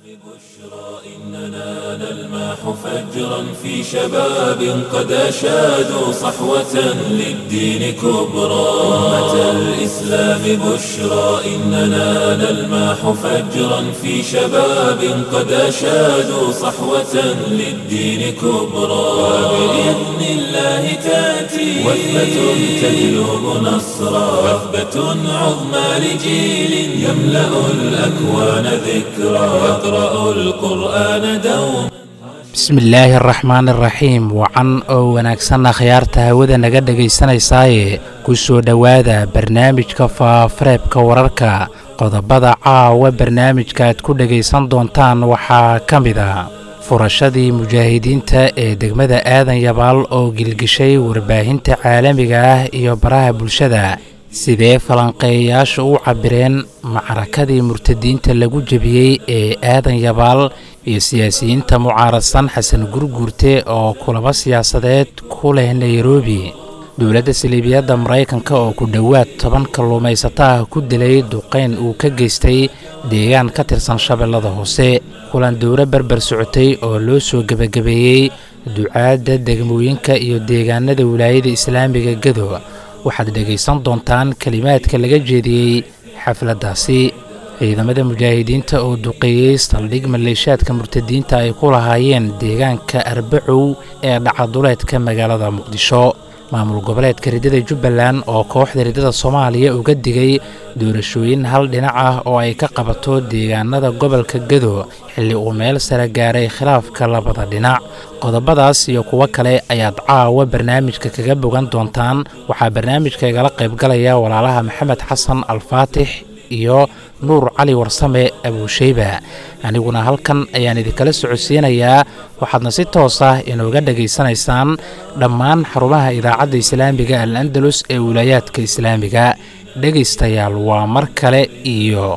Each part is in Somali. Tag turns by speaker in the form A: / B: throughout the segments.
A: إننا نلمح فجرا في شباب قد أشادوا صحوة للدين كبرى أمة الإسلام بشرى إننا نلمح فجرا في شباب قد أشادوا صحوة للدين كبرى وبإذن الله تأتي وثبة تجلب نصرا وثبة عظمى لجيل يملأ الأكوان ذكرى يقرأ القرآن دوما
B: bismillaahi araxmaan iraxiim wacan oo wanaagsanna khiyaarta hawada naga dhegaysanaysaayee ku soo dhowaada barnaamijka faafareebka wararka qodobada caawa barnaamijka aad ku dhegaysan doontaan waxaa ka mid a furashadii mujaahidiinta ee degmada aadan yabaal oo gilgishay warbaahinta caalamiga ah iyo baraha bulshada sidee falanqeeyayaasha u cabbireen macrakadii murtadiinta lagu jebiyey ee aadan yabaal iyo siyaasiyiinta mucaaradsan xasan gurguurte oo kulamo siyaasadeed ku leh nairobi dowladda saliibiyadda maraykanka oo ku dhowaad toban kalluumaysato ah ku dilay duqayn uu ka geystay deegaan ka tirsan shabeellada hoose kulan dowro berber socotay oo loo soo gebagabeeyey ducaadda degmooyinka iyo deegaanada wilaayada islaamiga gado waxaad dhegaysan doontaan kelimaadka laga jeediyey xafladdaasi ciidamada mujaahidiinta oo duqeeyey saldhig maleeshaadka murtadiinta ay ku lahaayeen deegaanka arbacow ee dhacaduleedka magaalada muqdisho maamul goboleedka riddada jubbaland oo kooxda riddada soomaaliya uga digay doorashooyin hal dhinac ah oo ay ka qabato deegaanada gobolka gado xilli uu meel sare gaaray khilaafka labada dhinac qodobadaas iyo kuwo kale ayaad caawa barnaamijka kaga bogan doontaan waxaa barnaamijka igala qaybgalaya walaalaha maxamed xasan alfaatix iyo nuur cali warsame abuusheyba aniguna halkan ayaan idinkala socodsiinayaa waxaadna si toos ah inooga dhegaysanaysaan dhammaan xarumaha idaacadda islaamiga al andalus ee wilaayaadka islaamiga dhegaystayaal waa mar kale iyo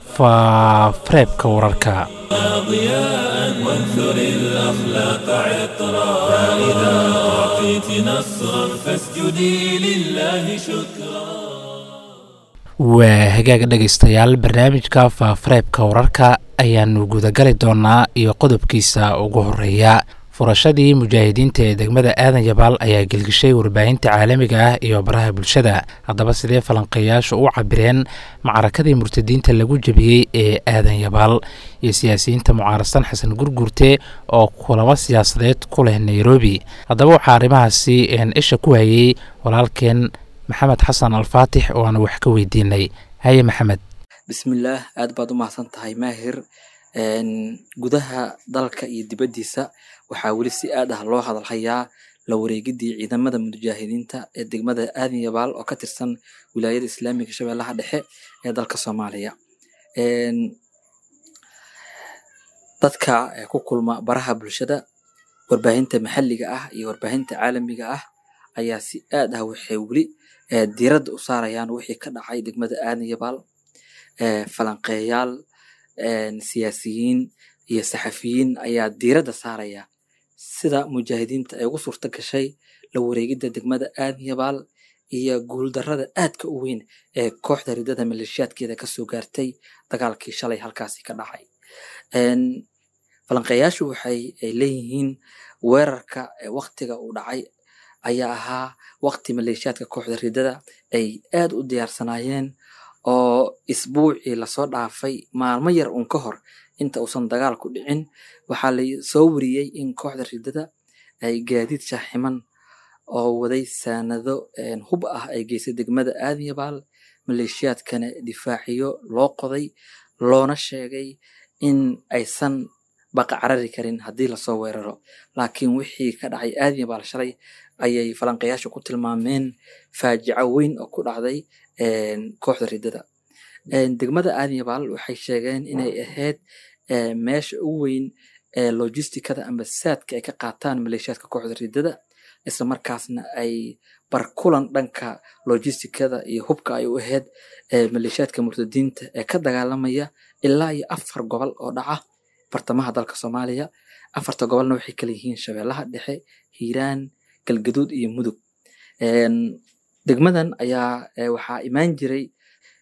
B: faafareebka wararka
A: ضياء وانثر الأخلاق عطرا فإذا أعطيت نصرا فاسجدي لله شكرا
B: waa hagaaga dhegaystayaal barnaamijka faafareebka wararka ayaanu gudagali doonaa iyo qodobkiisa ugu horeeya furashadii mujaahidiinta ee degmada aadan yabaal ayaa gelgishay warbaahinta caalamiga ah iyo baraha bulshada haddaba sidee falanqeeyaashu u cabireen macrakadii murtadiinta lagu jebiyey ee aadan yabaal iyo siyaasiyiinta mucaaradsan xasan gurguurte oo kulamo siyaasadeed ku leh nairobi haddaba waxaa arrimahaasi isha ku hayey walaalkeen maxamed xasan alfaatix oo aanu wax ka weydiinay haye maxamed
C: bismillaah aad baad u mahadsan tahay maahir gudaha dalka iyo dibaddiisa waxaa weli si aad ah loo hadalhayaa la wareegidii ciidamada mujaahidiinta ee degmada aadan yabaal oo ka tirsan wilaayada islaamiga shabeellaha dhexe ee dalka soomaaliya dadka ku kulma baraha bulshada warbaahinta maxalliga ah iyo warbaahinta caalamiga ah ayaa si aad ah waxay weli diiradda u saarayaan wixii ka dhacay degmada aadan yabaal falanqeeyaal siyaasiyiin iyo saxafiyiin ayaa diiradda saaraya sida mujaahidiinta ay ugu suurto gashay la wareegidda degmada aadan yabaal iyo guuldarrada aadka u weyn ee kooxda riddada maleeshiyaadkeeda kasoo gaartay dagaalkii shalay halkaasi ka dhacay falanqeeyaashu waxay leeyihiin weerarka waktiga uu dhacay ayaa ahaa wakti maleeshiyaadka kooxda riddada ay aad u diyaarsanaayeen oo isbuucii lasoo dhaafay maalmo yar uun ka hor inta uusan dagaalku dhicin waxaa la soo wariyey in kooxda riddada ay gaadiid shaaximan oo waday saanado hub ah ay geysay degmada aadan yabaal maleeshiyaadkana difaaciyo loo qoday loona sheegay in aysan baqa carari karin haddii lasoo weeraro laakiin wixii ka dhacay aadan yabaal shalay ayay falanqeyaashu ku tilmaameen faajico weyn oo ku dhacday kooxda riddada degmada aadan yabaal waxay sheegeen inay ahayd meesha ugu weyn ee logisticada amba saadka ay ka qaataan maleeshiyaadka kooxda riddada isla markaasna ay barkulan dhanka logisticada iyo hubka ay u ahayd maleeshiyaadka murtadiinta ee ka dagaalamaya ilaa iyo afar gobol oo dhaca bartamaha dalka soomaaliya afarta gobolna waxay kala yihiin shabeellaha dhexe hiiraan galgaduud iyo mudug degmadan ayaa waxaa imaan jiray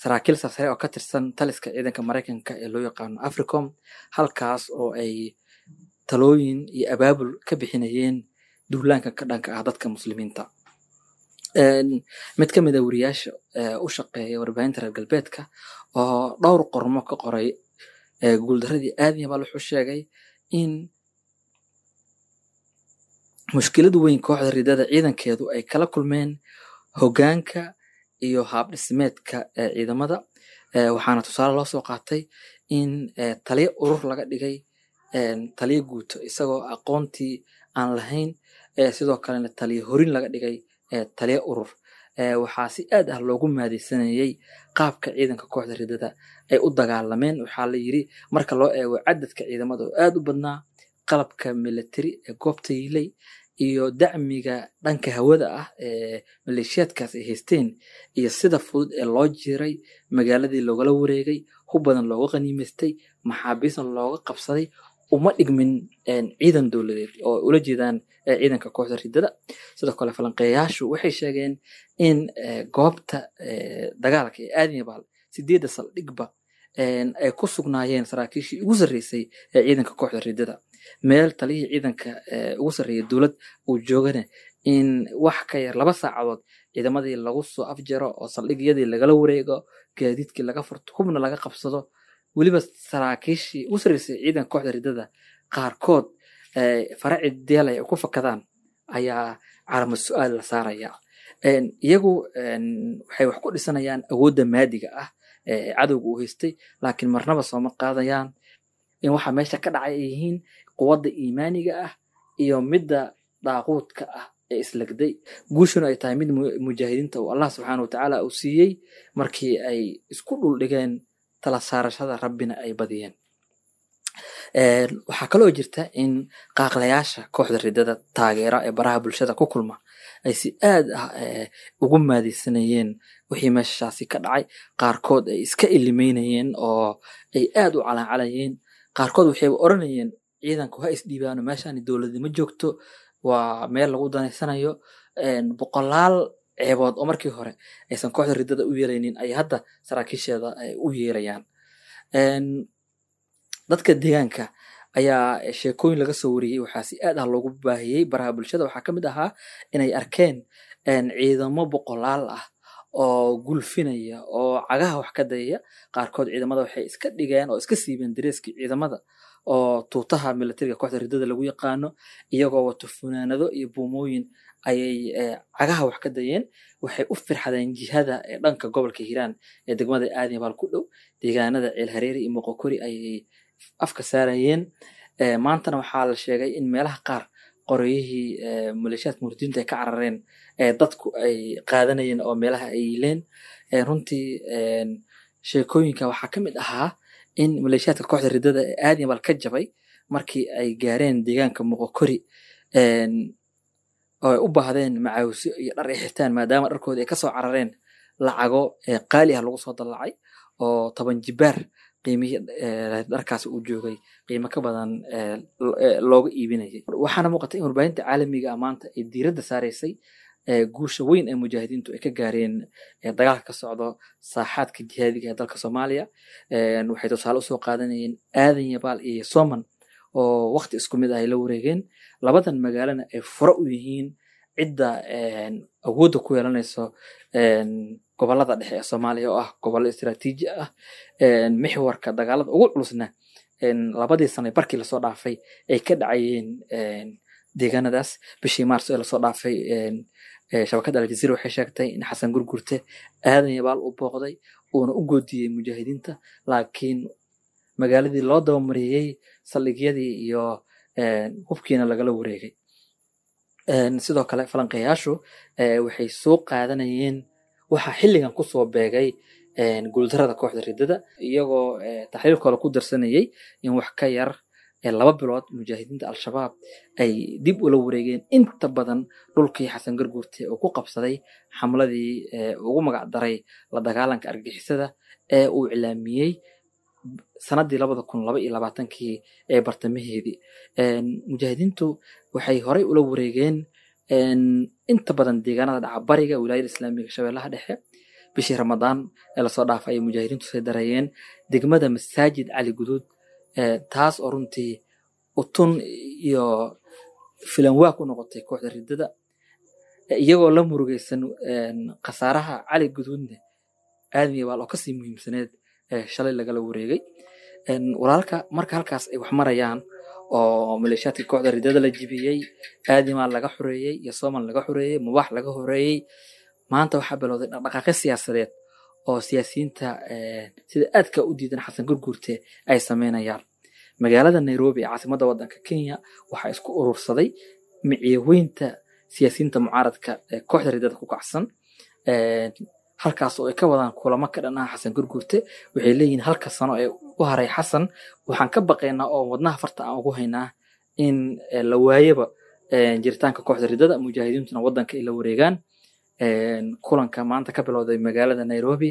C: saraakiil sarsare oo ka tirsan taliska ciidanka maraykanka ee loo yaqaano africom halkaas oo ay talooyin iyo abaabul ka bixinayeen duulaanka ka dhanka ah dadka muslimiinta mid ka mid a wariyaasha u shaqeeya warbaahinta reer galbeedka oo dhowr qormo ka qoray guuldaradii aadiyabal wuxuu sheegay in mushkilad weyn kooxda ridada ciidankeedu ay kala kulmeen hogaanka iyo haabdhismeedka ciidamada waxaana tusaale loo soo qaatay in taliyo urur laga dhigay taliyo guuto isagoo aqoontii aan lahayn sidoo kalena taliyo horin laga dhigay taliyo urur waxaa si aad ah loogu maadeysanayey qaabka ciidanka kooxda ridada ay u dagaalameen waxaa la yiri marka loo eego cadadka ciidamada oo aad u badnaa qalabka military ee goobta yilay iyo dacmiga dhanka hawada ah ee maleeshiyaadkaas ay haysteen iyo sida fudud ee loo jiray magaaladii loogala wareegay hub badan looga qaniimaystay maxaabiisna looga qabsaday uma dhigmin ciidan dowladeed oo ula jeedaan ciidanka kooxda ridada sidoo kale falanqeeyayaashu waxay sheegeen in goobta dagaalka ee aadmibaal sideedda saldhigba ay ku sugnaayeen saraakiishii ugu sarreysay ee ciidanka kooxda ridada meel taliyihii ciidanka ugu sarreeyay dowlad uu joogana in wax ka yar laba saacadood ciidamadii lagu soo afjaro oo saldhigyadii lagala wareego gaadiidkii laga furto hubna laga qabsado weliba saraakiishii ugu sarreysay ciidanka kooxda ridada qaarkood faraci deelay ay ku fakadaan ayaa calama su-aal la saaraya iyagu waxay wax ku dhisanayaan awoodda maadiga ah ee cadowga uu haystay laakiin marnaba sooma qaadayaan in waxa meesha ka dhacay ay yihiin quwadda iimaaniga ah iyo midda daaquudka ah ee islagday guushuna ay tahay mid mujaahidiinta uu allah subxaana watacaala uu siiyey markii ay isku dhuldhigeen tala saarashada rabbina ay badiyeen waxaa kaloo jirta in qaaqlayaasha kooxda ridada taageera ee baraha bulshada ku kulma ay si aad ah ugu maadeysanayeen wixii meeshaasi ka dhacay qaarkood ay iska ilimeynayeen oo ay aad u calancalayeen qaarkood waxayba oranayeen ciidanku ha isdhiibaano meeshaani dowladnimo joogto waa meel lagu danaysanayo boqolaal ceebood oo markii hore aysan kooxda ridada u yeelaynin ay hadda saraakiisheeda u yeerayaan dadka deegaanka ayaa sheekooyin laga soo wariyey waxaa si aad ah loogu baahiyey baraha bulshada waxaa ka mid ahaa inay arkeen ciidamo boqolaal ah oo gulfinaya oo cagaha wax ka dayaya qaarkood ciidamada waxay iska dhigeen oo iska siibeen dareeskii ciidamada oo tuutaha militariga kooxda ridada lagu yaqaano iyagoo wato funaanado iyo buumooyin ayay cagaha wax ka dayeen waxay u firxadeen jihada ee dhanka gobolka hiiraan ee degmada aadmibaal ku dhow deegaanada ceelhareeri iyo moqokori ayay afka saarayeen maantana waxaa la sheegay in meelaha qaar qoreyihii maleeshiyaadka murdiinta ay ka carareen dadku ay qaadanayeen oo meelaha ay yileen runtii sheekooyinka waxaa ka mid ahaa in maleeshiyaadka kooxda ridada ee aadmibaal ka jabay markii ay gaareen deegaanka moqokori oo ay u baahdeen macaawisyo iyo dhar ay xirtaan maadaama dharkooda ay kasoo carareen lacago qaali ah lagu soo dallacay oo toban jibaar qiimihii dharkaas uu joogay qiimo ka badan looga iibinayay waxaana muuqatay in warbaahinta caalamiga ah maanta ay diiradda saaraysay guusha weyn ee mujaahidiintu ay ka gaareen dagaalka ka socdo saaxaadka jihaadiga ee dalka soomaaliya waxay tusaale usoo qaadanayeen aadan yabaal iyo soman oo wakti isku mid ah ay la wareegeen labadan magaalana ay fure u yihiin cidda awoodda ku yeelanayso gobolada dhexe ee soomaaliya oo ah gobollo istiraatiiji ah mixwarka dagaalada ugu culusna labadii sano barkii lasoo dhaafay ay ka dhacayeen deegaanadaas bishii maars ee lasoo dhaafay shabakadda aljaziira waxay sheegtay in xasan gurgurte aadan yabaal u booqday uuna u goodiyey mujaahidiinta laakiin magaaladii loo dabamariyey saldhigyadii iyo hubkiina lagala wareegay sidoo kale falanqeeyaashu waxay soo qaadanayeen waxaa xilligan kusoo beegay guuldarada kooxda ridada iyagoo taxliilkooda ku darsanayay in wax ka yar laba bilood mujaahidiinta al-shabaab ay dib ula wareegeen inta badan dhulkii xasan garguurte oo ku qabsaday xamladii ugu magac daray la dagaalanka argixisada ee uu iclaamiyey sanadii labada kun laba iyo labaatankii ee bartamaheedii mujaahidiintu waxay horey ula wareegeen inta badan deegaanada dhaca bariga wilaayada islaamiga shabeellaha dhexe bishii ramadaan ee lasoo dhaafay ay mujaahidiintu soo dareeyeen degmada masaajid cali guduud taas oo runtii utun iyo filanwaa ku noqotay kooxda riddada iyagoo la murugaysan khasaaraha cali guduudne aadmiya baal oo kasii muhiimsaneed shalay lagala wareegay walaalka marka halkaas ay wax marayaan oo maleeshiyaadka kooxda riddada la jibiyey aadimaa laga xoreeyey iyo sooman laga xoreeyey mubaax laga horeeyey maanta waxaa bilowday dhaqdhaqaaqyo siyaasadeed oo siyaasiyiinta sida aadka u diidan xasan gurguurte ay sameynayaan magaalada nairobi ee caasimadda waddanka kenya waxaa isku urursaday micyaweynta siyaasiyiinta mucaaradka ee kooxda riddada ku kacsan halkaas oo ay ka wadaan kulamo ka dhan ah xasan gurguurte waxay leeyihiin halka sano ee u haray xasan waxaan ka baqaynaa oo wadnaha farta aan ugu haynaa in la waayaba jiritaanka kooxda riddada mujaahidiintuna waddanka ay la wareegaan kulanka maanta ka bilowday magaalada nairobi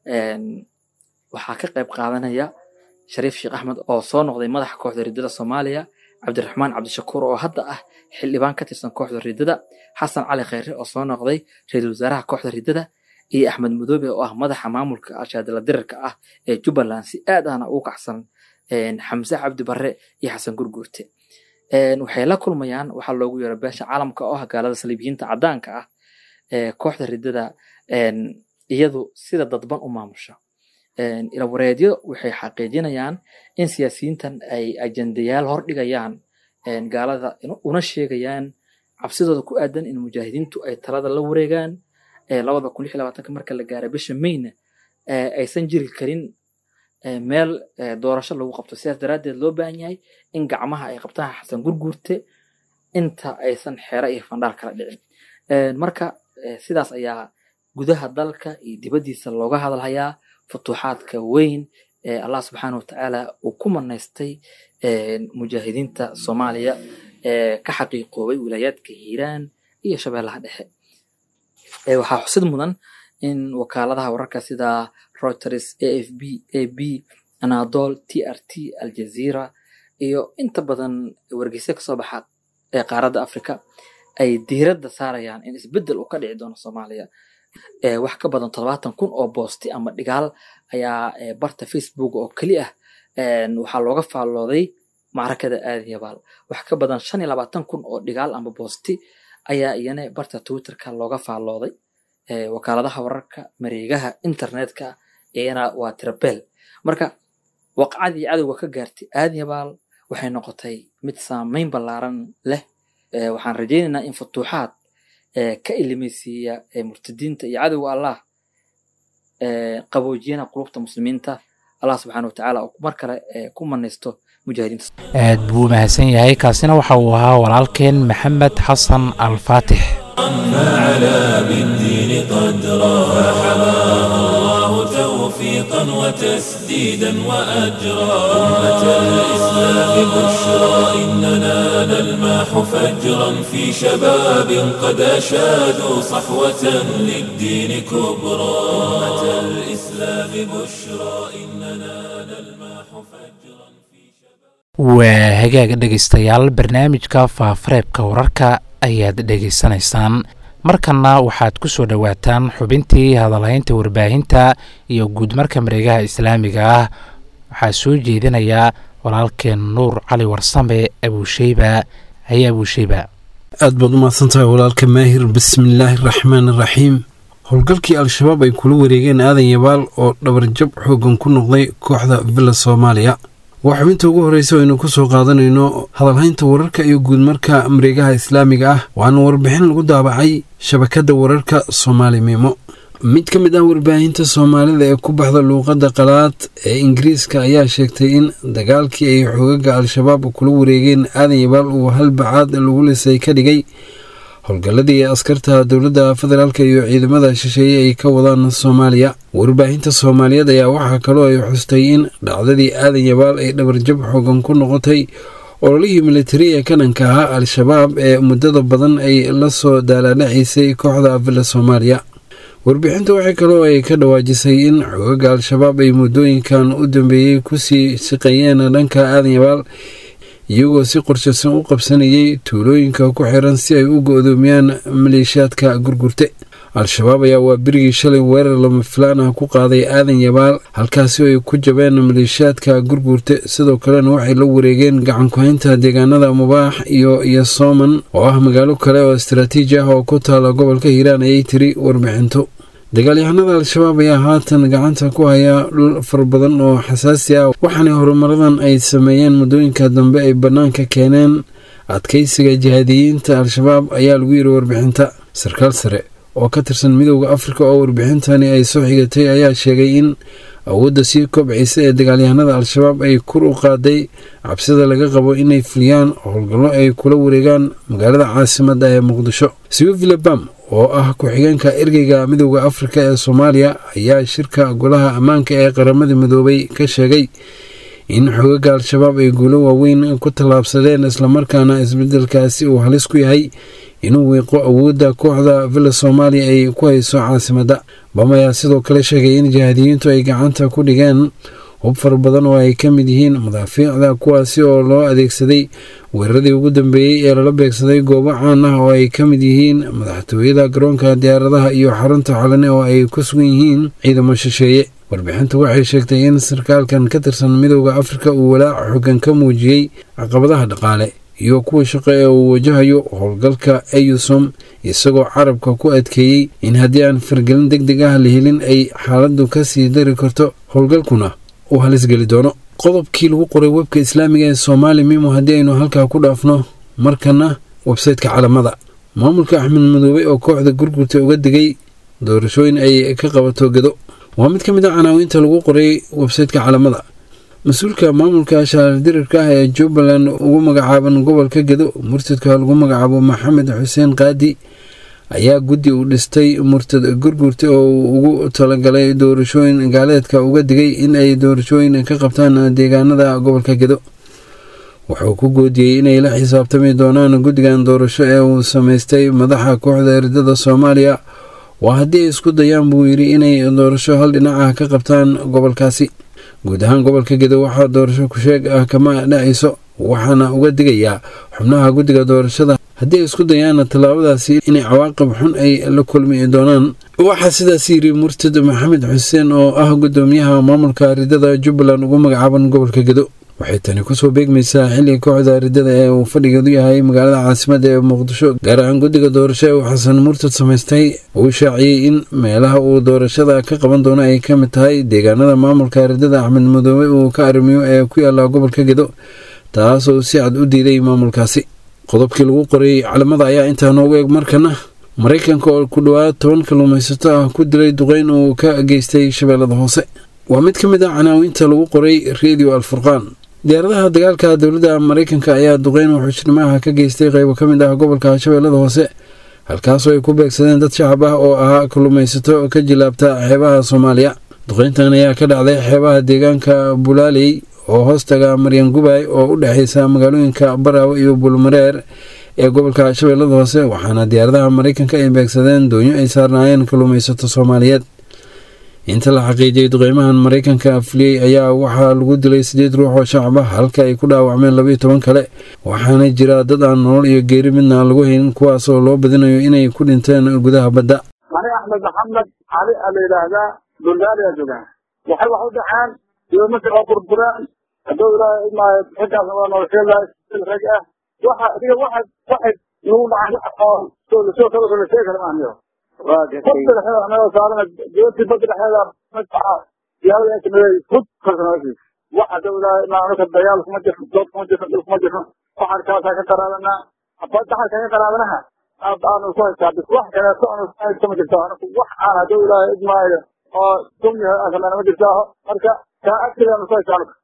C: waxaa ka qayb qaadanaya shariif sheekh axmed oo soo noqday madaxa kooxda riddada soomaaliya cabdiraxmaan cabdishakuur oo hadda ah xildhibaan ka tirsan kooxda riddada xasan cali kheyre oo soo noqday ra-iisul wasaaraha kooxda riddada iyo axmed madoobe oo ah madaxa maamulka al-shaadala dirirka ah ee jubbaland si aad ahna ugu kacsan xamse cabdi barre iyo xasan gurguurte waxay la kulmayaan waxaa loogu yeero beesha caalamka oo ah gaalada saliibiyiinta caddaanka ah kooxda riddada iyadu sida dadban u maamusha ilawareedyo waxay xaqiijinayaan in siyaasiyiintan ay ajendayaal hordhigayaan gaalada una sheegayaan cabsidooda ku aadan in mujaahidiintu ay talada la wareegaan labada kun lix labaatanka marka la gaaray bisha mayna aysan jiri karin meel doorasho lagu qabto sidaas daraaddeed loo baahan yahay in gacmaha ay qabtaan xasan gurguurte inta aysan xeero iyo fandhaal kala dhicin marka sidaas ayaa gudaha dalka iyo dibaddiisa looga hadalhayaa futuuxaadka weyn ee allah subxaana wa tacaala uu ku manaystay mujaahidiinta soomaaliya ee ka xaqiiqoobay wilaayaadka hiiraan iyo shabeellaha dhexe waxaa xusid mudan in wakaaladaha wararka sida reuters a f b a b anadol t r t aljazeera iyo inta badan wargeysa kasoo baxa ee qaaradda africa ay diiradda saarayaan in isbeddel uu ka dhici doono soomaaliya wax ka badan toddobaatan kun oo boosti ama dhigaal ayaa barta facebook oo keli ah waxaa looga faallooday macrakada aadiyabaal wax ka badan shan iyo labaatan kun oo dhigaal ama boosti ayaa iyana barta twitterka looga faallooday wakaaladaha wararka mareegaha internetka iyana waa tirabel marka waqcadii cadowga ka gaartay aadiyabaal waxay noqotay mid saameyn ballaaran leh waxaan rajaynaynaa in futuuxaad ka ilimeysiiya murtadiinta iyo cadowga allah qaboojiyana qulubta muslimiinta allah subxaana wa tacaala oo mar kale ku manaysto mujaahidiinta
B: aad buu mahadsan yahay kaasina waxa uu ahaa walaalkeen maxamed xasan alfaatix
A: فعلى بالدين قدرا فحماه الله توفيقا وتسديدا وأجرا أمة الإسلام بشرى إننا نلماح فجرا في شباب قد أشادوا صحوة للدين كبرى أمة الإسلام بشرى إننا نلماح فجرا في شباب
B: waa hagaag dhegaystayaal barnaamijka faafareebka wararka ayaad dhegaysanaysaan markanna waxaad ku soo dhowaataan xubintii hadalhaynta warbaahinta iyo guudmarka mareegaha islaamiga ah waxaa soo jeedinayaa walaalkeen nuur cali warsame abuusheyba haye abuusheyba
D: aad baad u mahadsantahay walaalka maahir bismillaahi araxmaan araxiim howlgalkii al-shabaab ay kula wareegeen aadan yabaal oo dhabarjab xoogan ku noqday kooxda villa soomaaliya waa xubinta ugu horreysa aynu ku soo qaadanayno hadalhaynta wararka iyo guudmarka mareegaha islaamiga ah waana warbixin lagu daabacay shabakadda wararka soomaali miimo mid ka mid ah warbaahinta soomaalida ee ku baxda luuqadda qalaad ee ingiriiska ayaa sheegtay in dagaalkii ay xoogaga al-shabaab kula wareegeen aadan yabaal uu halbacaad lagu lisay ka dhigay howlgalladii askarta dowladda federaalk iyo ciidamada shisheeye ay ka wadaan soomaaliya warbaahinta soomaaliyeed ayaa waxaa kaloo ay xustay in dhacdadii aadan yabaal ay dhabarjab xoogan ku noqotay ololihii militari ee ka dhanka ahaa al-shabaab ee muddada badan ay la soo daalaadhaciisay kooxda villa soomaaliya warbixinta waxay kaloo ay ka dhawaajisay in xoogaga al-shabaab ay muddooyinkan u dambeeyey kusii siqayeen dhanka aadan yabaal iyagoo si qorshaysan u qabsanayay tuulooyinka ku xiran si ay u go-doomiyaan maleeshiyaadka gurgurte al-shabaab ayaa waa berigii shalay weerar lama filaan ah ku qaaday aadan yabaal halkaasi oo ay ku jabeen maleeshiyaadka gurguurta sidoo kalena waxay la wareegeen gacankuhaynta deegaanada mubaax iyo yosooman oo ah magaalo kale oo istaraatiiji ah oo ku taala gobolka hiiraan ayay tiri warbixinto dagaalyahanada al-shabaab ayaa haatan gacanta ku haya dhul fara badan oo xasaasi ah waxaana horumaradan ay sameeyeen muddooyinka dambe ay bannaanka keeneen adkaysiga jihaadiyiinta al-shabaab ayaa lagu yiri warbixinta sarkaal sare oo ka tirsan midooda afrika oo warbixintani ay soo xigatay ayaa sheegay in awoodda sii kobcaysa ee dagaalyahanada al-shabaab ay kur u qaaday cabsida laga qabo inay fuliyaan howlgallo ay kula wareegaan magaalada caasimadda ee muqdisho siwivile bam oo ah ku-xigeenka ergeyga midooda afrika ee soomaaliya ayaa shirka golaha ammaanka ee qaramada midoobay ka sheegay in xogaga al-shabaab ay guulo waaweyn ku tallaabsadeen islamarkaana isbedelkaasi uu halis ku yahay inuu wiiqo awoodda kooxda villa soomaaliya ay ku hayso caasimadda bam ayaa sidoo kale sheegay in jihaadiyiintu ay gacanta ku dhigeen hub fara badan oo ay ka mid yihiin madaafiicda kuwaasi oo loo adeegsaday weeraradii ugu dambeeyey ee lala beegsaday goobo caan ah oo ay ka mid yihiin madaxtooyada garoonka diyaaradaha iyo xarunta xalane oo ay ku sugan yihiin ciidamo shisheeye warbixintu waxay sheegtay in sarkaalkan ka tirsan midooda afrika uu walaac xoogan ka muujiyey caqabadaha dhaqaale iyo kuwa shaqo ee uu wajahayo howlgalka eyusom isagoo carabka ku adkeeyey in haddii aan fargelin deg deg ah la helin ay xaaladdu ka sii dari karto howlgalkuna uu halisgeli doono qodobkii lagu qoray webka islaamiga ee soomaali mimo haddii aynu halkaa ku dhaafno markana websayteka calamada maamulka axmed madoobe oo kooxda gurgurta uga digay doorashooyin ay ka qabato gado waa mid ka mid a canaawiinta lagu qoray websayteka calamada mas-uulka maamulka shaardirirka ah ee jubbaland ugu magacaaban gobolka gedo murtadka lagu magacaabo maxamed xuseen qaadi ayaa guddi uu dhistay murtad gurgurta oo uu ugu talagalay doorashooyin gaaleedka uga digay in ay doorashooyin ka qabtaan deegaanada gobolka gedo wuxuu ku goodiyey inay la xisaabtami doonaan guddigan doorasho ee uu samaystay madaxa kooxda eridada soomaaliya waa haddii ay isku dayaan buu yidhi inay doorasho hal dhinac ah ka qabtaan gobolkaasi guud ahaan gobolka gedo waxaa doorasho ku-sheeg ah kama dhacayso waxaana uga digayaa xubnaha guddiga doorashada haddii ay isku dayaan tallaabadaasi inay cawaaqib xun ay la kulmi doonaan waxaa sidaas yidhi murtad maxamed xuseen oo ah guddoomiyaha maamulka ridada jubbaland ugu magacaaban gobolka gedo waxay tani kusoo beegmaysaa xilliga kooxda ridada ee uu fadhigeedu yahay magaalada caasimada ee muqdisho gaar ahaan guddiga doorasho ee uu xasan murtad samaystay uu shaaciyey in meelaha uu doorashada ka qaban doono ay ka mid tahay deegaanada maamulka ridada axmed madoobe uu ka arrimiyo ee ku yaala gobolka gedo taasoo si cad u diiday maamulkaasi qodobkii lagu qoray calamada ayaa intaa noogu eeg markana maraykanka oo ku dhowaad toban kalluumaysato ah ku dilay duqeyn uu ka geystay shabeellada hoose waa mid ka mid ah canaawiinta lagu qoray redio alfurqaan diyaaradaha dagaalka dowladda maraykanka ayaa duqeyn wuxuujnimaha ka geystay qaybo ka mid ah gobolka shabeellada hoose halkaasoo ay ku beegsadeen dad shacab ah oo ahaa kalluumaysato ka jilaabta xeebaha soomaaliya duqeyntan ayaa ka dhacday xeebaha deegaanka bulaaley oo hoostaga maryan gubay oo u dhexaysa magaalooyinka baraawe iyo bulmareer ee gobolka shabeellada hoose waxaana diyaaradaha maraykanka ay beegsadeen doonyo ay saarnaayeen kalluumaysato soomaaliyeed inta la xaqiijiyey duqeymahan maraykanka fuliyey ayaa waxaa lagu dilay sideed ruux oo shacab ah halka ay ku dhaawacmeen labaiyo toban kale waxaana jira dad aan nolol iyo geeri midna aan lagu haynin kuwaasoo loo badinayo inay ku dhinteen gudaha badda
E: mani axmed maxamed cali a la yidhaahdaa bulgaariya joogaan waxay wax u dhaceen doomasha oo burbureen hadduu ilaahay imaayo xilkaas waa nolosheedahay rag ah waxa adiga waxa waxay nagu dhacay oo soo lasoo kala kala sheegi kara maahniyo badda dhexeeda anagoo saarana doontii badda dhexeeda madfaca diyaarada ay sameeyey hud kalsanaasis wax hadduu ilaahay imaa anuka dayaal kuma jirno dood kuma jirno dhul kuma jirno waxaan kaasaa ka qaraabanaa daxalka ka qaraabanaha aanu ku haystaa bis wax kaleeto aanu ku haysto ma jirto anigu wax aan hadduu ilaahay idmaayo oo dumyaha asalana ma jirtaaho marka kaa agtigaanu ku haystaa anuga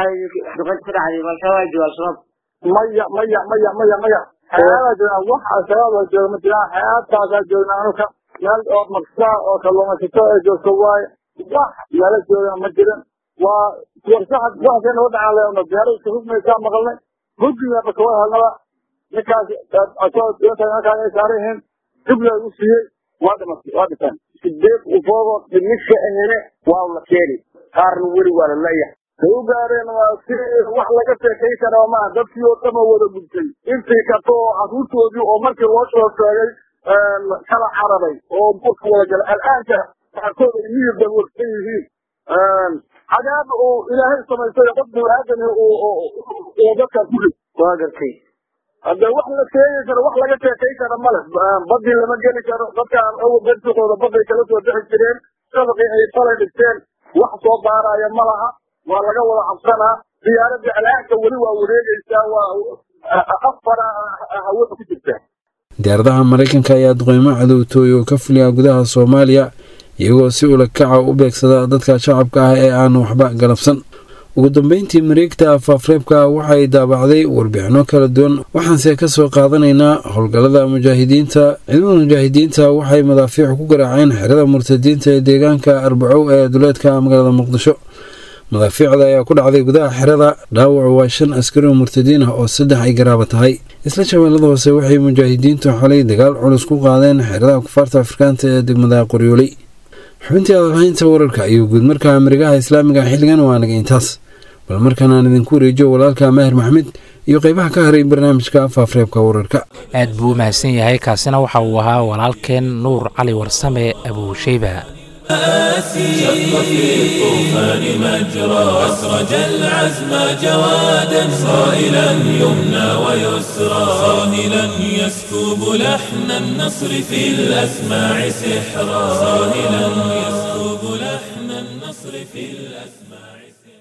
E: maya maya maya maya maya xeebaa joognaa wax al-shabaab oo jooga ma jiraan xeebtaasaa joognaa anuka meel oo maqsaa oo kalluumaysato ee joogto waaye wax meelo joogana ma jirin waa warsaxad waxkay nagu dhacaan leena diyaarada iska hugmaysaa maqalnay huggiga bakawa helnaba ninkaas asoo doonta ninkaas ay saaran yihiin dibla u siiyey waa dhimatay waa dhinteen
F: sideed ufoodo dhimisha ahene waa la keeni qaarna weli waa la leeyahay
E: say u gaareen waa si wax laga sheekay karaa maaha dadkii oo dhama wada gudtay intii kato oo caruurtoodii oo markii loo soo sheegay kala cararay oo buurka wada gala al'aanka qaarkood ay miyir daboolsan yihiin cadaab uu ilaahay samaystay qof bini-aadam uu dadka ku rid waa gartay hadde wax la sheegi karo wax laga sheekay kara male badii lama geli karo dadka awal bersikooda baday kala soo bixi jireen shabaqii ay falay dhigteen wax soo baaraya ma laha waa laga wada cabsanaa diyaaradda al'aanka weli waa wareegaysaa waa afara hawada ku jirtaa
D: diyaaradaha maraykanka ayaa duqeymo cadowtooy oo ka fuliya gudaha soomaaliya iyagoo si ulakaca u beegsada dadka shacabka ah ee aan waxba galabsan ugu dambeyntii mareegta faafreebka waxay daabacday warbixino kala duwan waxaanse ka soo qaadanaynaa howlgallada mujaahidiinta ciidamada mujaahidiinta waxay madaafiic ku garaaceen xerada murtadiinta ee deegaanka arbacow ee duleedka magaalada muqdisho madaafiicda ayaa ku dhacday gudaha xerada dhaawacu waa shan askari oo murtadiin ah oo saddex ay garaaba tahay isla shabeellada hoose waxay mujaahidiintu xalay dagaal culus ku qaadeen xeradaha kufaarta afrikaanta ee degmada qoryooley xubintii adalhaynta wararka iyo guudmarka marigaha islaamiga xilligan waa naga intaas bal markaan aan idinku wareejiyo walaalka maahir maxmed iyo qeybaha ka haray barnaamijka faafreebka wararka
B: aad buu u mahadsan yahay kaasina waxa uu ahaa walaalkeen nuur cali warsame abuusheyba
A: شق في الطوفان مجرى أسرج العزم جوادا صائلا يمنى ويسرى صاهلا يسكب لحن النصر في الأسماع سحرا صاهلا يسكب لحن النصر في الأسماع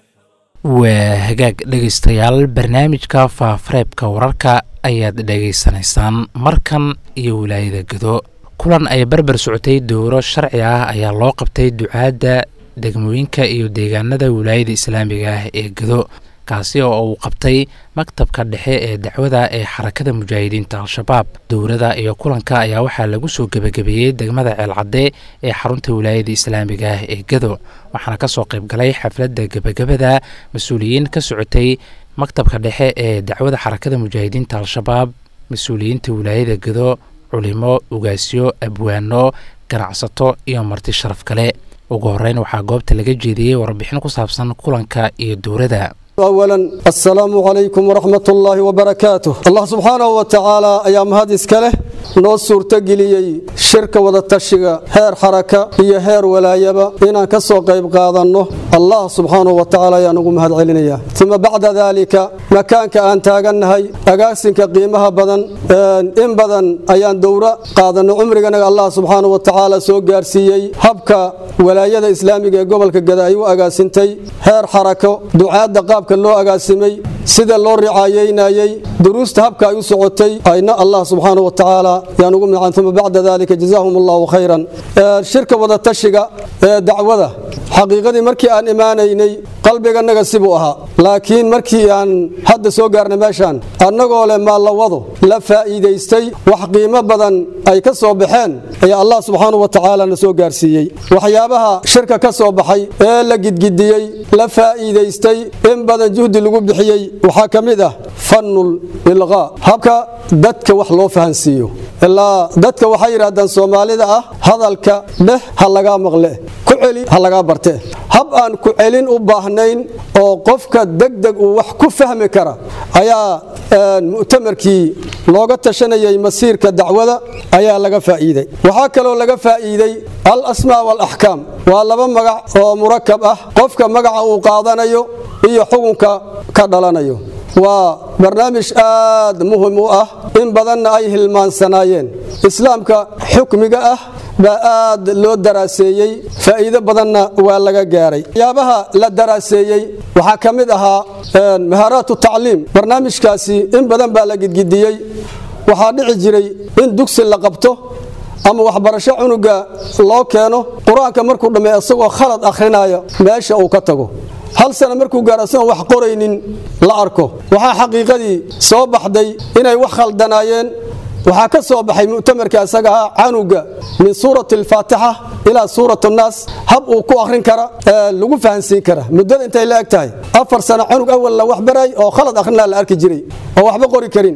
B: waa hagaag dhegaystayaal barnaamijka faafareebka wararka ayaad dhegaysanaysaan markan iyo wilaayada gado kulan ay barbar socotay dowro sharci ah ayaa loo qabtay ducaadda degmooyinka iyo deegaanada wilaayada islaamiga ah ee gado kaasi oo uu qabtay maktabka dhexe ee dacwada ee xarakada mujaahidiinta al-shabaab dowrada iyo kulanka ayaa waxaa lagu soo gebagabeeyey degmada ceelcadde ee xarunta wilaayada islaamiga ah ee gado waxaana kasoo qaybgalay xafladda gebagabada mas-uuliyiin ka socotay maktabka dhexe ee dacwada xarakada mujaahidiinta al-shabaab mas-uuliyiinta wilaayada gado culimo ugaasyo abwaano ganacsato iyo marti sharaf kale ugu horeyn waxaa goobta laga jeediyey warbixin ku saabsan kulanka iyo dowrada
G: أولا السلام عليكم ورحمة الله وبركاته الله سبحانه وتعالى أيام هذه إسكاله نوصر تقليي شركة وذاتشيغا هير حركة هي هير ولايبا إنا كسو قيب قادنه الله سبحانه وتعالى ينقوم هذا علينا ثم بعد ذلك مكان كأن تاغنهي أقاسنك قيمها بدن إن بدن أيان دورة قادن عمرنا الله سبحانه وتعالى سو قارسيي هبكا ولاية إسلامية قبل كقداي وأقاسنتي هير حركة دعاء دقاب loo agaasimay sida loo ricaayeynaayey duruusta habka ay u socotay ayna allah subxaana wa tacaala yaan ugu mican uma bacda dalika jazaahum allahu khayran shirka wadatashiga ee dacwada xaqiiqadii markii aan imaanaynay qalbiganaga sibuu ahaa laakiin markii aan hadda soo gaarnay meeshaan annagoo leh maallawado la faa'iidaystay wax qiimo badan ay ka soo baxeen ayaa allah subxaana wa tacaala na soo gaarsiiyey waxyaabaha shirka ka soo baxay ee la gidgidiyey la faa'iidaystay in badan juhdi lagu bixiyey waxaa ka mid ah fannul ilqaa habka dadka wax loo fahansiiyo ilaa dadka waxay yidhaahdaan soomaalida ah hadalka dheh ha lagaa maqle ku celi ha lagaa barte hab aan ku celin u baahnayn oo qofka degdeg uu wax ku fahmi kara ayaa mu'tamarkii looga tashanayay masiirka dacwada ayaa laga faa'iiday waxaa kaloo laga faa'iiday al asmaa walaxkaam waa laba magac oo murakab ah qofka magaca uu qaadanayo iyo xukunka ka dhalanayo waa barnaamij aad muhim u ah in badanna ay hilmaansanaayeen islaamka xukmiga ah baa aad loo daraaseeyey faa'iido badanna waa laga gaaray waxyaabaha la daraaseeyey waxaa ka mid ahaa mahaaraatu tacliim barnaamijkaasi in badan baa la gidgidiyey waxaa dhici jiray in dugsi la qabto ama waxbarasho cunuga loo keeno qur-aanka markuu dhammey isagoo khalad akhrinaayo meesha uu ka tago hal sana markuu gaaro isagoon wax qoraynin la arko waxaa xaqiiqadii soo baxday inay wax khaldanaayeen waxaa ka soo baxay mu'tamarka isaga ah canuga min suurati alfaatixa ilaa suurat annaas hab uu ku akhrin kara lagu fahansiin kara muddada intay la eg tahay afar sano canug awalla wax baray oo khalad akhrinaa la arki jiray oo waxba qori karin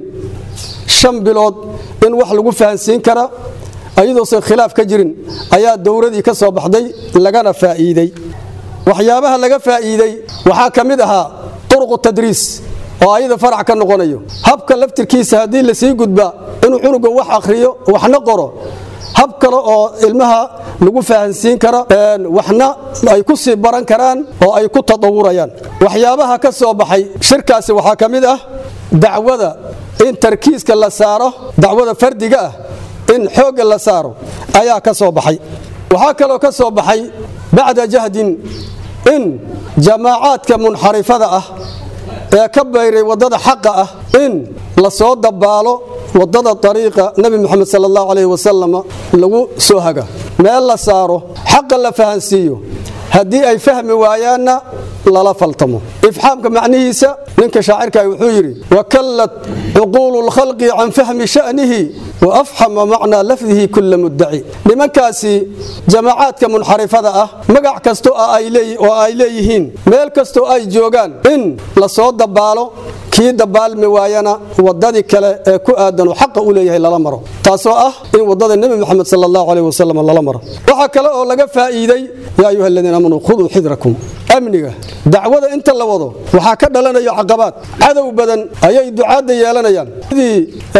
G: shan bilood in wax lagu fahansiin kara ayadoosan khilaaf ka jirin ayaa dowradii ka soo baxday lagana faa'iidey waxyaabaha laga faa'iidey waxaa ka mid ahaa turuqu tadriis oo ayada farac ka noqonayo habka laftirkiisa haddii lasii gudba inuu cunuga wax akhriyo waxna qoro hab kale oo ilmaha lagu fahansiin kara waxna ay ku sii baran karaan oo ay ku tadawurayaan waxyaabaha ka soo baxay shirkaasi waxaa ka mid ah dacwada in tarkiiska la saaro dacwada fardiga ah in xoogga la saaro ayaa ka soo baxay waxaa kaloo ka soo baxay bacda jahdin in jamaacaadka munxarifada ah ee ka bayray waddada xaqa ah in la soo dabaalo waddada dariiqa nebi moxamed sala allahu calayhi wasalam lagu soo haga meel la saaro xaqa la fahansiiyo haddii ay fahmi waayaanna lala faltamo ifxaamka macnihiisa ninka shaacirkaah wuxuu yidhi wakallat cuquulu lkhalqi can fahmi sha'nihi waafxama macnaa lafdihi kula muddaci nimankaasi jamaacaadka munxarifada ah magac kasto oo ay leeyihiin meel kastoo ay joogaan in la soo dabaalo kii dabaalmi waayana waddadii kale ee ku aadan oo xaqa u leeyahay lala maro taasoo ah in waddada nebi moxamed sala allahu caleyh wasalam lala maro waxaa kale oo laga faa'iiday yaa ayuha aladiina aamanuu khuduu xidrakum amniga dacwada inta la wado waxaa ka dhalanayo caqabaad cadow badan ayay ducaadda yeelanayaan sidii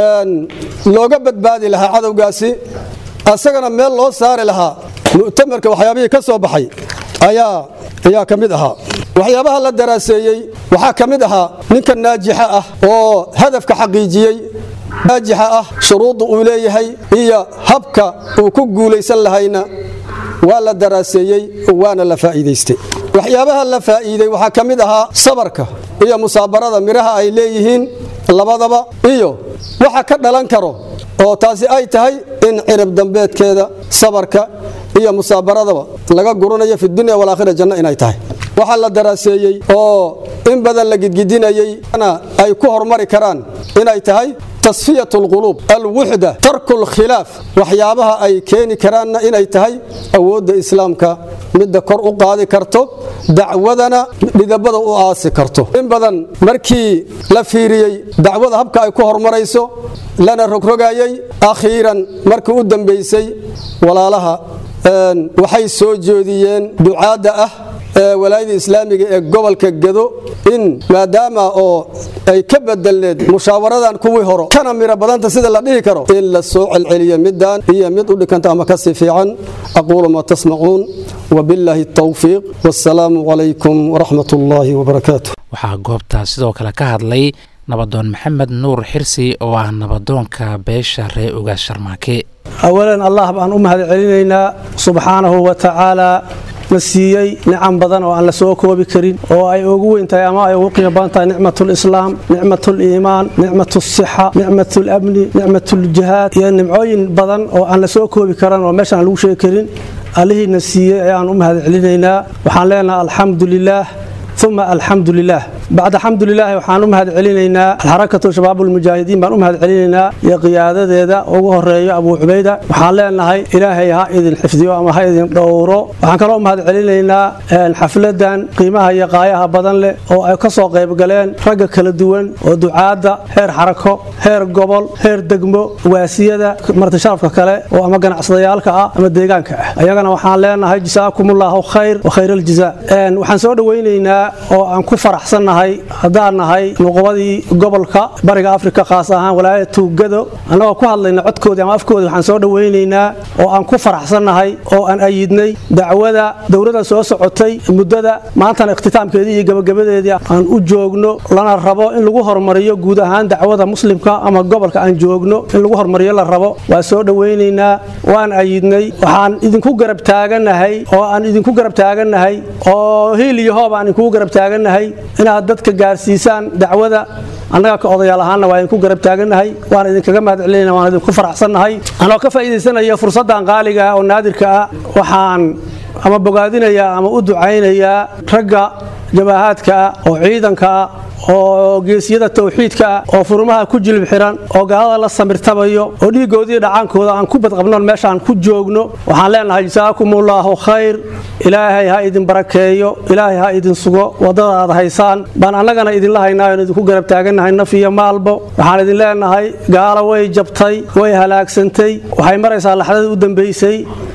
G: looga badbaadi lahaa cadowgaasi asagana meel loo saari lahaa mu'tamarka waxyaabihii ka soo baxay ayaa ayaa ka mid ahaa waxyaabaha la daraaseeyey waxaa ka mid ahaa ninka naajixa ah oo hadafka xaqiijiyey naajixa ah shuruudda uu leeyahay iyo habka uu ku guulaysan lahayna waa la daraaseeyey waana la faa'iidaystay waxyaabaha la faa'iiday waxaa ka mid ahaa sabarka iyo musaabarada midhaha ay leeyihiin labadaba iyo waxa ka dhalan karo oo taasi ay tahay in cirib dambeedkeeda sabarka iyo musaabaradaba laga guranayo fi dunya walaakhira janno inay tahay waxaa la daraaseeyey oo in badan la gidgidinayey ay ku hormari karaan inay tahay tasfiyat alquluub alwuxda tarku lkhilaaf waxyaabaha ay keeni karaanna inay tahay awoodda islaamka midda kor u qaadi karto dacwadana dhidabada u aasi karto in badan markii la fiiriyey dacwada habka ay ku hormarayso lana rogrogayey akhiiran markii u dambaysay walaalaha waxay soo jeediyeen ducaadda ah walaayada islaamiga ee gobolka gado in maadaama oo ay ka bedelneed mushaawaradan kuwii horo kana miro badanta sida la dhihi karo in la soo celceliyo midaan iyo mid u dhikanta ama kasii fiican aquulu maa tasmacuun wabillaahi tawfiiq wassalaamu calaykum waraxmat ullaahi wabarakaatu
B: waxaa goobtaa sidoo kale ka hadlay nabadoon maxamed nuur xirsi oo ah nabadoonka beesha ree ogaas sharmaake
H: awalan allah baan u mahad celinaynaa subxaanahu wa tacaalaa na siiyey nicam badan oo aan la soo koobi karin oo ay ugu weyn tahay ama ay ugu qiimo badan tahay nicmatulislaam nicmatuliimaan nicmatusixa nicmatulamni nicmatuljihaad iyo nimcooyin badan oo aan la soo koobi karan oo meeshaan aan lagu sheegi karin allihiina siiyey ayaan u mahad celinaynaa waxaan leenahay alxamdu lilaah uma alxamdu lilah bacda xamdu lilaahi waxaan u mahad celinaynaa alxarakatu shabaab ulmujaahidiin baan u mahad celinaynaa iyo qiyaadadeeda ugu horeeyo abuu cubayda waxaan leenahay ilaahay ha idin xifdiyo ama ha idin dhowro waxaan kaloo u mahad celinaynaa xafladan qiimaha iyo qaayaha badan leh oo ay ka soo qaybgaleen ragga kala duwan oo ducaadda heer xarako heer gobol heer degmo waasiyada martisharafka kale oo ama ganacsadayaalka ah ama deegaanka ah ayagana waxaan leenahay jasaakumullahu khayr wa khayr aljaza waxaan soo dhowaynaynaa oo aan ku faraxsannahay haddaan nahay nuqubadii gobolka bariga afrika khaas ahaan walaayada tuugado annagoo ku hadlayna codkoodii ama afkoodii waxaan soo dhowaynaynaa oo aan ku faraxsannahay oo aan ayidnay dacwada dowladda soo socotay muddada maantana ikhtitaamkeedii iyo gabagabadeedii aan u joogno lana rabo in lagu hormariyo guud ahaan dacwada muslimka ama gobolka aan joogno in lagu hormariyo la rabo waa soo dhowaynaynaa waan ayidnay waxaan idinku garab taaganahay oo aan idinku garab taaganahay oo hiil iyo hoob aan idinku garab taaganahay inaad dadka gaarsiisaan dacwada annaga ka odayaal ahaanna waa idinku garab taaganahay waan idinkaga mahad celinayna waan idinku faraxsannahay anoo ka faa'iidaysanaya fursaddan qaaliga ah oo naadirka ah waxaan ama bogaadinayaa ama u ducaynayaa ragga jabaahaadka ah oo ciidanka ah oo geesiyada tawxiidka ah oo furmaha ku jilib xiran oo gaalada la samirtabayo oo dhiigoodii dhacaankooda aan ku badqabnoon meeshaan ku joogno waxaan leenahay jasaakumullahu khayr ilaahay ha idin barakeeyo ilaahay ha idin sugo waddada aad haysaan baan annagana idinla haynaayo idinku garab taagannahay naf iyo maalbo waxaan idin leenahay gaalo way jabtay way halaagsantay waxay maraysaa laxdadii u dambaysay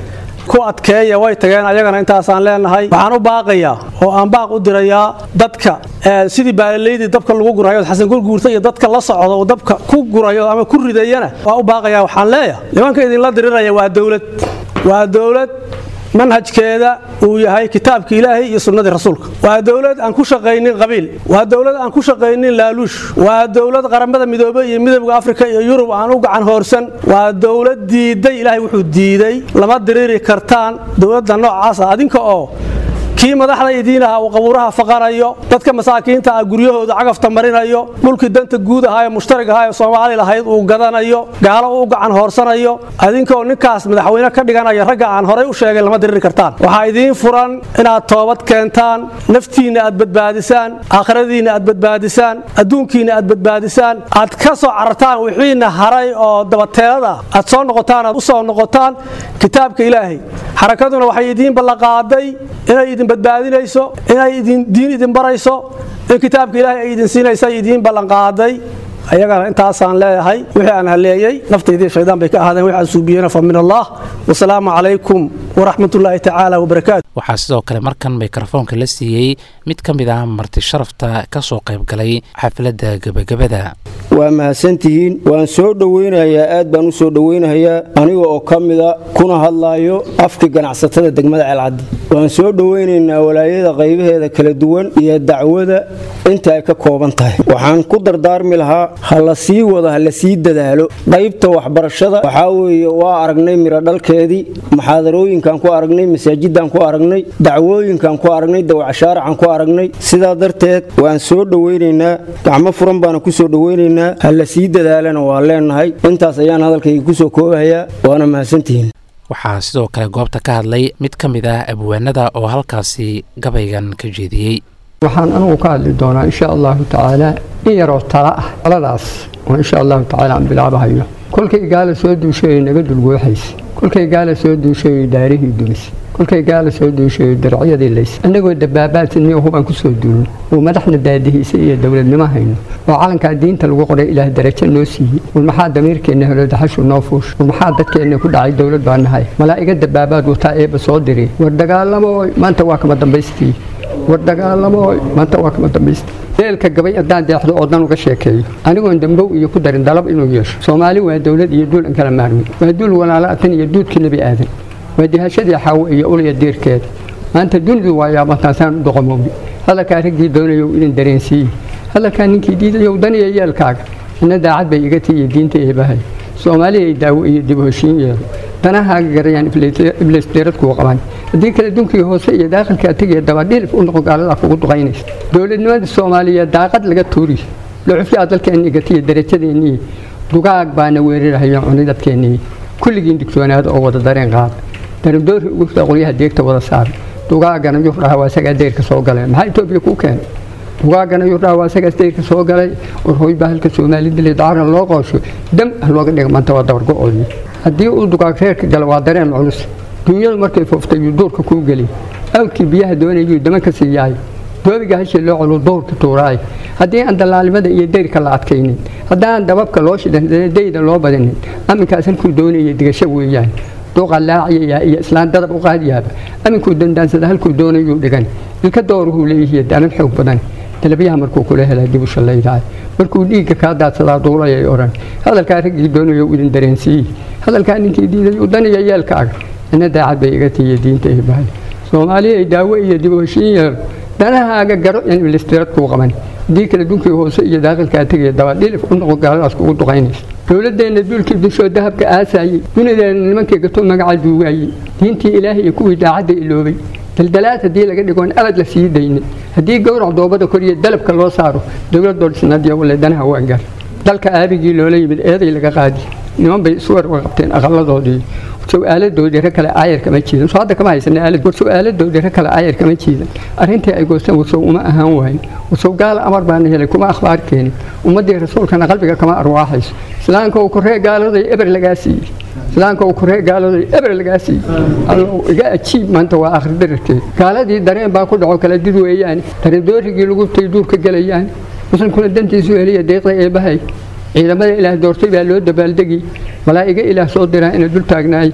H: ku adkeeya way tageen ayagana intaasaan leenahay waxaan u baaqayaa oo aan baaq u dirayaa dadka sidii baalallaydii dabka lagu gurayo xasan gurguurta iyo dadka la socda oo dabka ku gurayo ama ku ridayana waa u baaqayaa waxaan leeyahay nimanka idinla diriraya waa dowlad waa dowlad manhajkeeda uu yahay kitaabka ilaahay iyo sunnadii rasuulka waa dowlad aan ku shaqaynin qabiil waa dowlad aan ku shaqaynin laaluush waa dowlad qaramada midoobey iyo midowga afrika iyo yurub aan u gacan hoorsan waa dowlad diiday ilaahay wuxuu diiday lama diriri kartaan dowladda noocaasa adinka oo kii madaxda idiin ahaa uu qabuuraha faqanayo dadka masaakiinta ah guryahooda cagafta marinayo dhulkii danta guud ahaa ee mushtarig ahaa ee soomaali lahayd uu gadanayo gaalo uu gacan hoorsanayo adinkaoo ninkaas madaxweyne ka dhiganaya ragga aan horay u sheegay lama diriri kartaan waxaa idiin furan inaad toobad keentaan naftiinna aad badbaadisaan aakhiradiinna aad badbaadisaan adduunkiinna aad badbaadisaan aad ka soo carartaan wixiina haray oo dabateelada aad soo noqotaan aad u soo noqotaan kitaabka ilaahay xarakaduna waxay idiin ballanqaaday inay idin badbaadinayso inay idin diin idin barayso in kitaabka ilaahay ay idin siinaysa idiin ballanqaaday ayagana intaasaan leeyahay wixii aan haleeyey naftaydii shaydaan bay ka ahaadeen wixii aan suubiyeyna fa min allah wasalaamu calaykum waraxmatullaahi tacaala wabarakaatu
B: waxaa sidoo kale markan mikrofoonka la siiyey mid ka mid ah marti sharafta ka soo qayb galay xafladda gebagabada
I: waa mahadsantihiin waan soo dhoweynayaa aad baan u soo dhoweynayaa aniga oo ka mida kuna hadlaayo afka ganacsatada degmada ceelcaddi waan soo dhoweynaynaa walaayada qaybaheeda kala duwan iyo dacwada inta ay ka kooban tahay waxaan ku dardaarmi lahaa ha la sii wado ha la sii dadaalo qaybta waxbarashada waxaa weeye waa aragnay mirodhalkeedii muxaadarooyinkan ku aragnay masaajidaan ku aragnay dacwooyinkan ku aragnay dawacashaaracan ku aragnay sidaa darteed waan soo dhoweynaynaa gacmo furan baana ku soo dhoweynaynaa ha la sii dadaalana waa leenahay intaas ayaan hadalkayga kusoo koobahayaa waana mahadsantihiin
B: waxaa sidoo kale goobta ka hadlay mid ka mid ah abwaanada oo halkaasi gabaygan ka jeediyey
J: waxaan anugu ka hadli doonaa insha allahu tacaala in yaroo tala ah taladaas oo insha allahu tacaala aan bilaabahayo kolkay gaala soo duushayo naga dulgooxaysa kolkay gaala soo duushayo daarihii dumis kolkay gaala soo duushayo darcyadii lays annagoo dabaabaadniyo hubaan ku soo duulno oo madaxna daadihiisa iyo dowladnimo hayno oo calankaa diinta lagu qoray ilaah darajo noo siiyey war maxaa damiirkeenna helo daxashu noo fuusha war maxaa dadkeenna ku dhacay dowlad baa nahay malaa'iga dabaabaad wataa eebba soo diri war dagaalamo maanta waa kama dambaystii war dagaalamo maanta waa kama dambaysta deelka gabay haddaan deexdo oo dan uga sheekeeyo anigoon dambow iyo ku darin dalab inuu yeesho soomaali waa dowlad iyo duul an kala maarmin waa duul walaalaatan iyo duudkii nebi aadan waa dihashadii xaawo iyo ulya diirkeeda maanta dunidu waa yaabantaasaan u doqomowdi hadalkaa raggii doonayow idin dareensiiye hadalkaa ninkii diidayow daniya yeelkaaga ina daacad bay iga tiiyo diinta eebahay soomaaliyay daawo iyo dib hoshiin yeelo danahaaga garayaan iblis deerad kuu qaban haddii kale dunkii hoose iyo daaqilkaa tegiya dabadhilif u noqon gaaladaa kugu duqaynaysa dowladnimada soomaaliyeed daaqad laga tuuriy lucufyaa dalkeenni gatiya darajadeennii dugaag baana weerarahaya cunidadkeennii kulligiin digtoonaada oo wada dareen qaada darandoori ugu fida qolyaha deegta wada saara dugaagana yurdhaha waa isagaa deyrka soo galay maxaa etoobiya kuu keenay dugaagana yurdhaha waa isagaas deyrka soo galay war hooy baa halka soomaali dilay dacarna loo qoosho dam ah looga dhiga maanta waa dabargo-oodii haddii uu dugaag reerka gala waa dareen culus duunyadu markay fooftay yuu duurka kuu geliy awkii biyaha doonayuu dama ka sii yahay doobiga hashii loo culu duurka tuuraay haddii aan dallaalimada iyo deyrka la adkaynin haddaan dababka loo shidan dayda loo badinin aminkaas halkuu doonaya digasho weeyaan duuqa laaciyaya iyo islaan dadab u qaadiyaaba aminkuu dandaansada halkuu doonayuu dhigan ilka dooruhuu leeyihiy danan xoog badan dalabyaha markuu kula helaa dib u shallaydaay markuu dhiigga kaa daadsadaa duulayay odhan hadalkaa raggii doonayo idin dareensiiyey hadalkaa ninkii diiday u daniya yeelkaaga ina daacad bay iga tiiya diinta eebahay soomaaliyay daawo iyo dib u heshiin yeelo danahaaga garo in ilistirad kuu qaban haddii kale dunkii hoose iyo daaqilkaa tegaya dabadhilif u noqon gaaladaas kugu duqaynaysa dowladeenna duulkii dushoo dahabka aasaayey dunideena nimankii gato magaca duugaayey diintii ilaahay iyo kuwii daacadda iloobay daldalaad haddii laga dhigoon abad la sii daynin haddii gowrac doobada koriyo dalabka loo saaro dowladoo dhisnaadiya wale danaha waa gaar dalka aabigii loola yimid eeday laga qaadi niman bay isu warwa qabteen aqaladoodii su-aaladoodii rag kale aayar kama jiidan soo hadda kama haysana aalad war su-aaladoodii rag kale aayar kama jiidan arrintii ay goosteen warsow uma ahaan waayin warsow gaala amar baana helay kuma akhbaar keenin ummaddii rasuulkana qalbiga kama arwaaxayso islaamka uu korree gaaladay eber lagaa siiyey islaamka uu korree gaaladay eber lagaa siiyey allow iga ajiib maanta waa akhri dararteed gaaladii dareen baa ku dhaco kala did weeyaan darandoorigii lagu tay duurka gelayaan muslimkuna dantiisu heliya deeqda eebahay ciidamada ilaah doortay baa loo dabaaldegi malaa'iga ilaah soo diraa ina dul taagnaay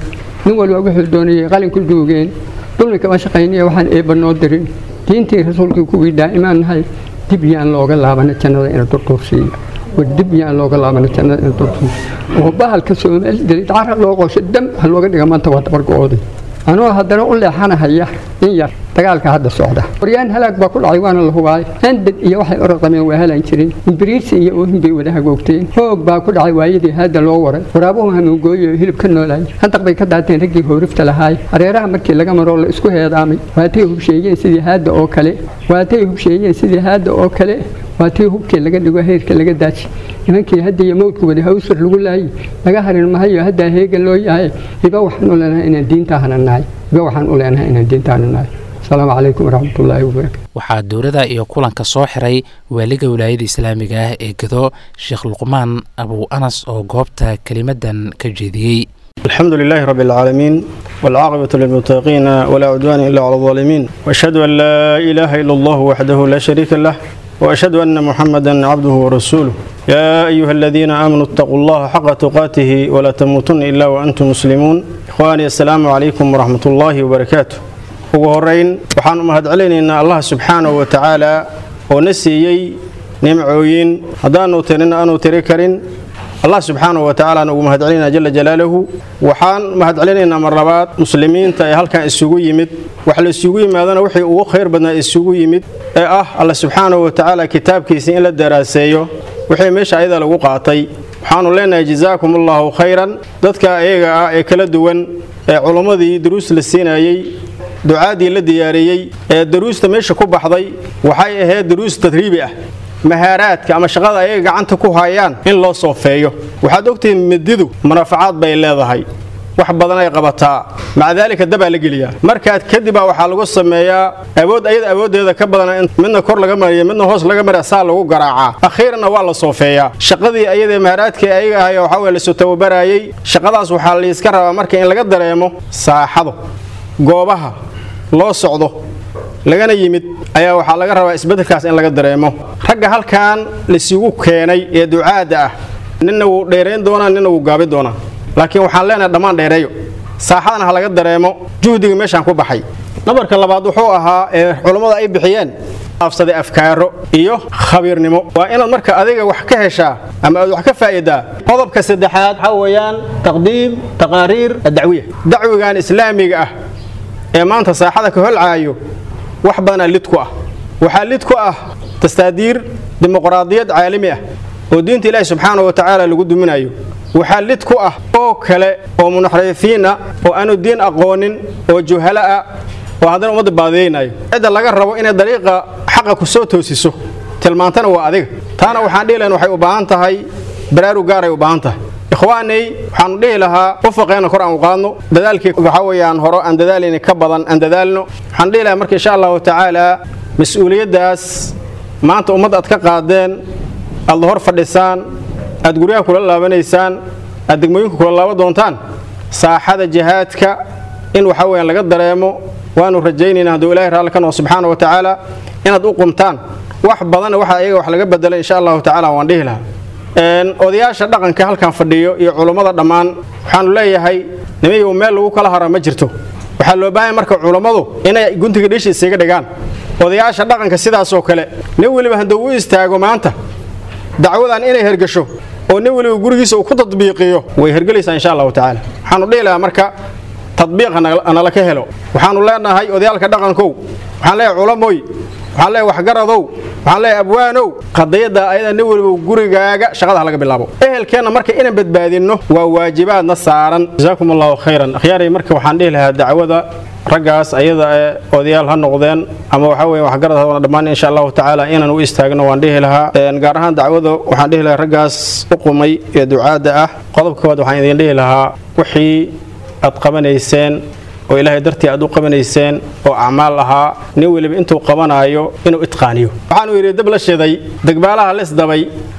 J: nin walba wuxuu doonayay qalinku duugeen dulmi kama shaqaynaya waxaan eebba noo dirin diintii rasuulkii kuwii daa'imaan nahay dib yaan looga laabana jannada ina durduursiiya war dib yaan looga laabana jannada ina durduursiiya oo bahalka soomaali dilid cara loo qoosho dam ha looga dhiga maanta waa dabargo-ooday anoo haddana u leexanahaya in yar dagaalka hadda socda horyaan halaag baa ku dhacay waana la hubaay handad iyo waxay orodameen waa helaan jirin imbiriirsi iyo oohin bay wada hagoogteen hoog baa ku dhacay waayadii haadda loo waray waraabuhu hamuugooyo hilib ka noolaay handaq bay ka daateen raggii hoorifta lahaay hareeraha markii laga maroo la isku heedaamay waatay hubsheeyeen sidii haadda oo kale waatay hubsheeyeen sidii haadda oo kale waa tii hubkii laga dhigo heerka laga daaji nimankii hadda iyo mawdku wada hawsar lagu laayay laga harin mahayo haddaa heega loo yahay hiba waxaan u leenahay inaan diintaahana nahay hiba waxaan u leenahay inaan diintaahana nahay asalaamu calaykum waraxmatullaahi wabarakatu
B: waxaa dowladda iyo kulanka soo xiray waaliga wilaayada islaamiga ah ee gado sheekh luqmaan abu anas oo goobta kelimadan ka jeediyey
K: الحمد لله رب العالمين والعاقبة للمتقين ولا عدوان إلا على الظالمين وأشهد أن لا إله إلا الله وحده لا شريك له وأشهد أن محمدا عبده ورسوله يا أيها الذين آمنوا اتقوا الله حق تقاته ولا تموتن إلا وأنتم مسلمون إخواني السلام عليكم ورحمة الله وبركاته ugu horeyn waxaan u mahadcelinaynaa allah subxaanahu wa tacaala oo na siiyey nimcooyin haddaanu tirin aanu tiri karin allah subxaanahu wa tacaala ugu mahadcelinaa jala jalaaluhu waxaan mahadcelinaynaa mar labaad muslimiinta ee halkan isugu yimid wax la isugu yimaadana wixii ugu khayr badnaa isugu yimid ee ah alla subxaanahu wa tacaala kitaabkiisa in la daraaseeyo wixii meesha ayada lagu qaatay waxaanu leenahay jazaakum allahu khayran dadka iyaga ah ee kala duwan ee culummadii duruus la siinayey ducaadii la diyaariyey ee daruusta meesha ku baxday waxay ahayd daruus tadriibi ah mahaaraadka ama shaqada ayaga gacanta ku hayaan in loo soofeeyo waxaad ogtihiin mididu manafacaad bay leedahay wax badan ay qabataa maca daalika dabaa la geliyaa markaad kadibaa waxaa lagu sameeyaa awood ayada awooddeeda ka badan midna kor laga mariya midna hoos laga mariya saa lagu garaacaa akhiiranna waa la soofeeyaa shaqadii ayadae maharaadkii ayaga ahay waxaa weye lasoo tababaraayey shaqadaas waxaa layska rabaa marka in laga dareemo saaxado goobaha loo socdo lagana yimid ayaa waxaa laga rabaa isbeddelkaas in laga dareemo ragga halkan laysugu keenay ee ducaadda ah ninna wuu dheerayn doonaa ninna wuu gaabi doonaa laakiin waxaan leenahay dhammaan dheereeyo saaxadana ha laga dareemo juhdiga meeshaan ku baxay nabarka labaad wuxuu ahaa ee culammada ay bixiyeen afsaday afkaaro iyo khabiirnimo waa inaad marka adiga wax ka heshaa ama aad wax ka faa'iidaa qodobka saddexaad waxaa weeyaan taqdiim taqaariir adacwiya dacwigan islaamiga ah ee maanta saaxada ka holcaayo wax badanaa lid ku ah waxaa lid ku ah tastaadiir dimuqraadiyad caalami ah oo diinta ilaahi subxaana wa tacaala lagu duminayo waxaa lid ku ah oo kale oo munaxrifiin ah oo aanu diin aqoonin oo juhala ah oo haddana ummadda baadiyeynayo cidda laga rabo inay dariiqa xaqa ku soo toosiso tilmaantana waa adiga taana waxaan dhihi lahayn waxay u baahan tahay baraarug gaaray u baahan tahay ikhwaanay waxaanu dhihi lahaa ufaqeena kor aan u qaadno dadaalkii waxaa weeyaan horo aan dadaalayni ka badan aan dadaalno waxaan dhihi lahaa marka insha allahu tacaala mas-uuliyaddaas maanta ummadda aad ka qaadeen aad la hor fadhisaan aad guryaha kula laabanaysaan aad degmooyinka kula laaban doontaan saaxada jihaadka in waxaa weyaan laga dareemo waanu rajaynaynaa hadduu ilahi raalli ka noqo subxaana wa tacaala inaad u qumtaan wax badanna waxa ayaga wax laga bedelay insha allahu tacaala waan dhihi lahaa odayaasha dhaqanka halkan fadhiyo iyo culummada dhammaan waxaanu leeyahay nimayow meel lagu kala hara ma jirto waxaa loo baahanya marka culummadu inay guntiga dhiisha isaga dhigaan odayaasha dhaqanka sidaasoo kale nin weliba hadduu u istaago maanta dacwadan inay hergasho oo nin weliba gurigiisa uu ku tadbiiqiyo way hergelaysaa insha allahu tacaala waxaanu dhihi lahaa marka tadbiiqa nala ka helo waxaanu leenahay odayaalka dhaqankow waxaan leeyahay culamoy waxaan leeyahay waxgaradow waxaan leeyahay abwaanow qadiyadda ayada nin weliba gurigaaga shaqada ha laga bilaabo ehelkeenna marka inaan badbaadinno waa waajibaadna saaran jazaakum allahu khayran akhyaaray marka waxaan dhihi lahaa dacwada raggaas ayada ee odayaal ha noqdeen ama waxaa weeye waxgarad ha dhammaan insha allahu tacaala inaan u istaagno waan dhihi lahaa gaar ahaan dacwada waxaan dhihi lahaa raggaas u qumay ee ducaadda ah qodobka koowaad waxaan idin dhihi lahaa wixii aad qabanayseen oo ilaahay dartii aad u qabanayseen oo acmaal ahaa nin weliba intuu qabanaayo inuu itqaaniyo waxaanu yidhi dab la shiday degbaalaha lisdabay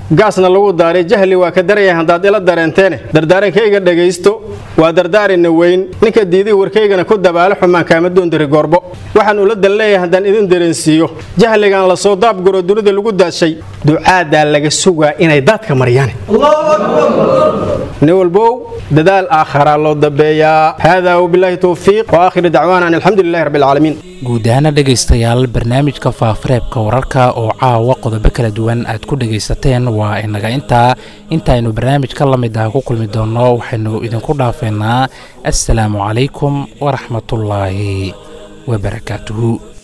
K: gaasna lagu daaray jahli waa ka daraya haddaad ila dareenteene dardaarankayga dhegaysto waa dardaarina weyn ninka diiday warkaygana ku dabaalo xumaan kaama doontiri goorbo waxaan ula dan leeyahay haddaan idin dareensiiyo jahligan la soo daabguro dunida lagu daadshay ducaadaa laga sugaa inay daadka maryaane nin walbow dadaal aakharaa loo dambeeyaa haadaa wabilaahi towfiiq wa aakhiru dacwaana an alxamdulilahi rabbi alcaalamiin
B: guud ahaana dhegaystayaal barnaamijka faafareebka wararka oo caawa qodobo kala duwan aad ku dhegaysateen waa inaga intaa intaaynu barnaamij ka la mid ah ku kulmi doonno waxaynu idinku dhaafeynaa assalaamu calaykum waraxmatullaahi wabarakaatuhu